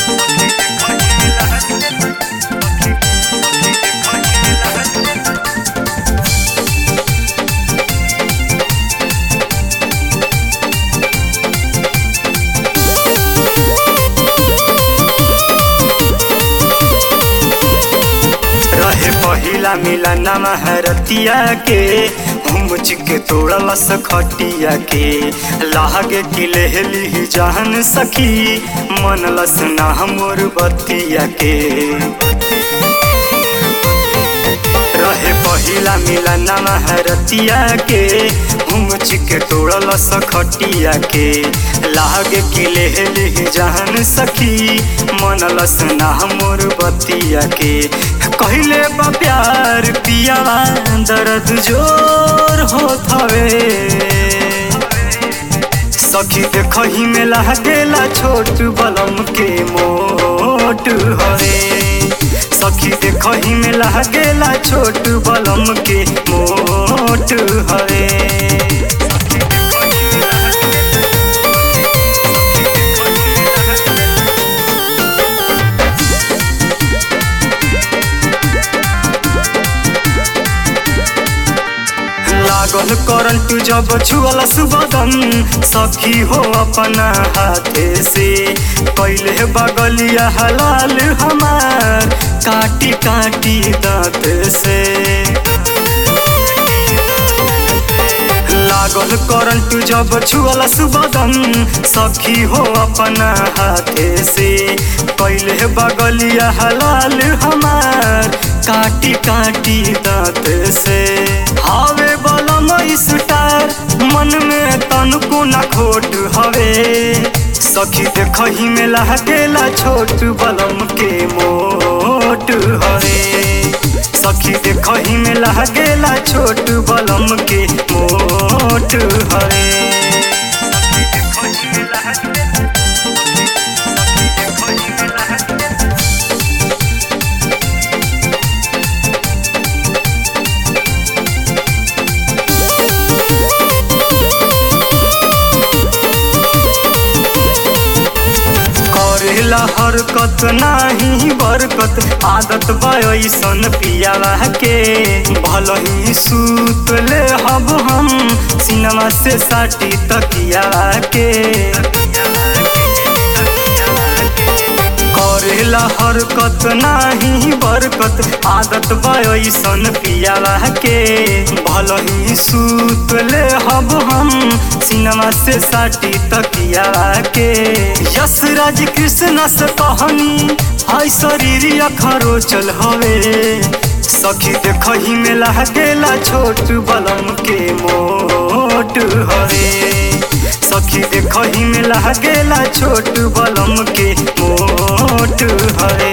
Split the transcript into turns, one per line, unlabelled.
रहे पहिला मिलन महरतिया के मुझ के तोड़लस खटिया के लागे कि लेहली जान सखी मनलस ना मोर बतिया के रहे पहिला मिलन महरतिया के मुझ के तोड़लस खटिया के लागे कि लेहली जान सखी मनलस ना मोर बतिया के कहले बा प्यार पियावा दर्द जोर होत हवे सखी देखही में लागेला छोट बलम के मोट हवे सखी देखही में लागेला छोट बलम के मोट हवे लागल करंट जब छुअल सुबदन सखी हो अपना हाथे से कैले बगलिया हलाल हमार काटी काटी दांत से लागल करंट जब छुअल सुबदन सखी हो अपना हाथे से कैले बगलिया हलाल हमार काटी काटी दांत से हवे बलम स्टार मन में तनको न खोट हवे सखी देखही में लागेला छोट बलम के मोट हवे सखी देखही में लागेला छोट बलम के मोट हवे सखी देखही में लागेला सखी देखही में लागेला करेला हरकत नाही बरकत आदत बयसन पियावा के भल ही सूत ले हब हम सिनेमा से साटी तकिया के करेला हरकत नाही बरकत आदत बयसन पियावा के भल ही सूत ले हब हम सिनेमा से साटी तकिया के यश राज कृष्ण से कहनी हाय शरीर अखरो चल हवे सखी देखही में लागेला छोट बलम के मोट हवे सखी देखही में लागेला छोट बलम के मोट हवे